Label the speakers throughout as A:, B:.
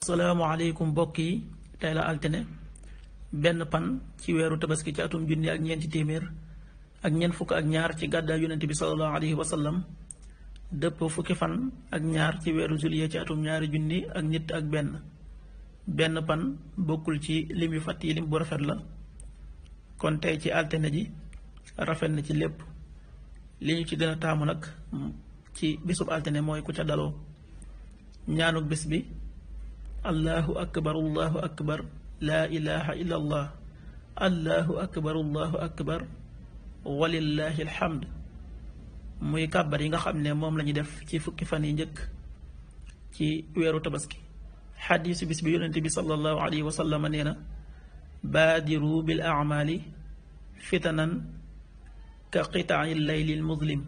A: salaamaaleykum mbokk yi tey la altine benn pan ci weeru tabaski ci atum junni ak ñeenti téeméer ak ñeent fukk ak ñaar ci gàddaay yonent bi sallallahu alayhi wa sallam dëpp fukki fan ak ñaar ci weeru juillet ci atum ñaari junni ak nit ak benn benn pan bokkul ci lim yu fàtt yi lim bu rafet la kon tey ci altine ji rafet na ci lépp li ñu ci gën a taamu nag ci bisub altine mooy ku ca daloo ñaanuk bis bi allahu akbar allahu akbar laa ilaha illa allah allahu akbar allahu akbar walillahi alhamd muy kàbbar yi nga xam ne moom la ñu def ci fukki fan yi njëkk ci weeru tabaski xadiisu bis bi yonente bi sallallahu alayhi wa sallam nee na baadiru bil amali fitanan ka qitaai layli l muslim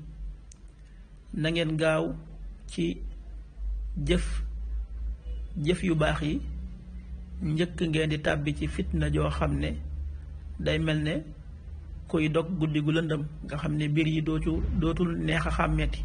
A: na ngeen gaaw ci jëf jëf yu baax yi njëkk ngeen di tàbbi ci fitna joo xam ne day mel ne kuy dog guddi gu lëndëm nga xam ne biir yi dootu dootul neex a xàmmeeti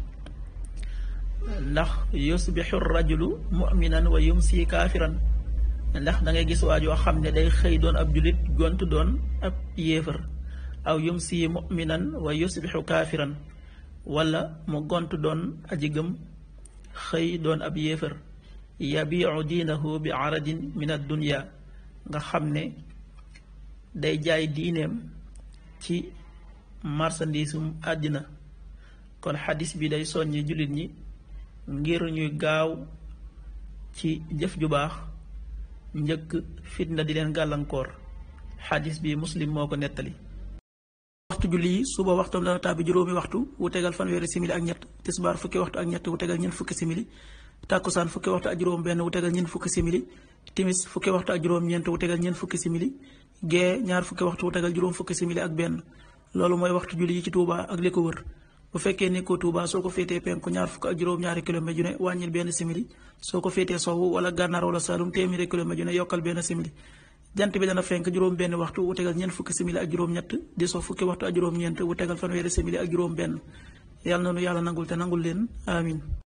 A: ndax yusbixu rajulu muminan wa yumsi kaafiran ndax da ngay gis waa joo xam ne day xëy doon ab julit gont doon ab yéefar aw yumsi muminan wa yusbixu kaafiran wala mu gont doon aji gëm xëy doon ab yéefar yabiu diinahu bi aradin min addunia nga xam ne day jaay diineem ci marchandisum àddina kon xadis bi day soññi jullit ñi ngir ñuy gaaw ci jëf ju baax njëkk fitna di leen gàllankoor xadis bi muslim moo ko nettali waxtu julli yi suba waxtam dana tàbbi juróomi waxtu wu tegal fanweeri simili ak ñett tisbaar fukki waxtu ak ñett wu tegal ñeent fukki simili tàkkusaan fukki waxtu ak juróom benn wu tegal ñeent fukki simili timis fukki waxtu ak juróom ñeent wu tegal ñeent fukki simili gee ñaar fukki waxtu wu tegal juróom fukki simili ak benn loolu mooy waxtu julli yi ci Touba ak li ko wër bu fekkee nekkoo Touba soo ko féetee penku ñaar fukk ak juróom ñaari kilomètre ju ne wàññil benn simili soo ko féetee sowwu wala gànnaar wala Saalum téeméeri kilomètre ju ne yokkal benn simili jant bi dana fenk juróom benn waxtu wu tegal ñeent fukki simili ak juróom ñett di so fukki waxtu ak juróom ñeent wu tegal fanweeri simili ak juróom benn yàlla na nu yàlla nangul te nangul leen amin